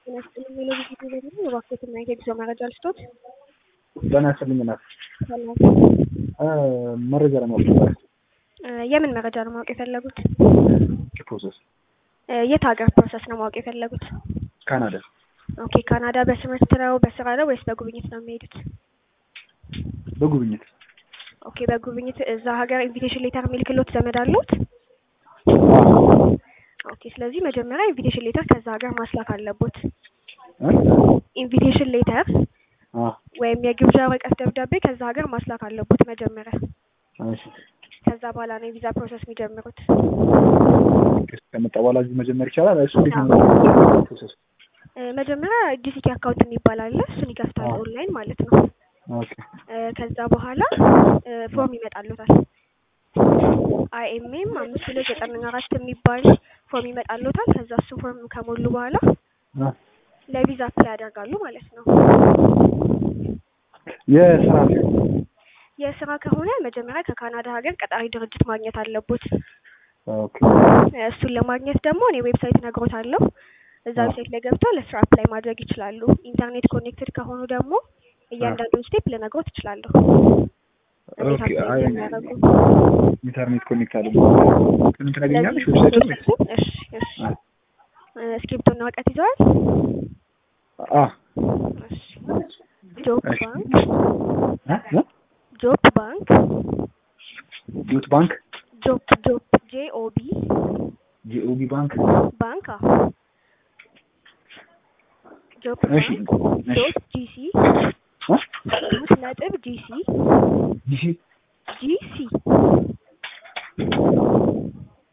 ጤና ይስጥልኝ ሜሎዲ ጊዜ ደግሞ የባንኮትና የጉዞ መረጃ ልስጦት። ጤና ይስጥልኝ እናት ሰላም። መረጃ ለማወቅ ነበር። የምን መረጃ ነው ማወቅ የፈለጉት? ፕሮሰስ የት ሀገር ፕሮሰስ ነው ማወቅ የፈለጉት? ካናዳ ኦኬ ካናዳ በትምህርት ነው በስራ ነው ወይስ በጉብኝት ነው የሚሄዱት? በጉብኝት ኦኬ በጉብኝት እዛ ሀገር ኢንቪቴሽን ሌተር የሚልክሎት ዘመድ አሉት? ኦኬ ስለዚህ መጀመሪያ ኢንቪቴሽን ሌተር ከዛ ሀገር ማስላክ አለቦት። ኢንቪቴሽን ሌተር ወይም የግብዣ ወረቀት ደብዳቤ ከዛ ሀገር ማስላክ አለቦት መጀመሪያ። ከዛ በኋላ ነው የቪዛ ፕሮሰስ የሚጀምሩት። ከመጣ በኋላ እዚህ መጀመር ይቻላል። እሱ እንዴት ነው ፕሮሰስ? መጀመሪያ ጂሲቲ አካውንት የሚባል አለ። እሱን ይከፍታል ኦንላይን ማለት ነው። ኦኬ ከዛ በኋላ ፎርም ይመጣሉታል። አይኤምኤም አምስት ሁለት ዘጠና አራት የሚባል ፎርም ይመጣሉታል። ከዛ እሱ ፎርም ከሞሉ በኋላ ለቪዛ አፕላይ ያደርጋሉ ማለት ነው። የስራ የስራ ከሆነ መጀመሪያ ከካናዳ ሀገር ቀጣሪ ድርጅት ማግኘት አለቦት። ኦኬ እሱን ለማግኘት ደግሞ እኔ ዌብሳይት ነግሮታለሁ። እዛ ዌብሳይት ላይ ገብተው ለስራ አፕላይ ማድረግ ይችላሉ። ኢንተርኔት ኮኔክትድ ከሆኑ ደግሞ እያንዳንዱን ስቴፕ ልነግሮት እችላለሁ። እንዴት ኦኬ አፕላይ አይ እንደሚያደርጉ። ኢንተርኔት ኮኔክት አለ ምን ታገኛለሽ? ዌብሳይት ነው ወይስ? እሺ እሺ። እስክሪብቶና ወረቀት ይዘዋል? አ እሺ። ጆብ እሺ። ባንክ አ ጆብ ባንክ ዩት ባንክ ጆብ ጆብ ጄኦቢ ጂኦቢ ባንክ ባንክ አዎ ጆብ እሺ ባንክ እሺ ዶት ጂሲ አ ዶት ነጥብ ጂሲ ጂሲ ጂሲ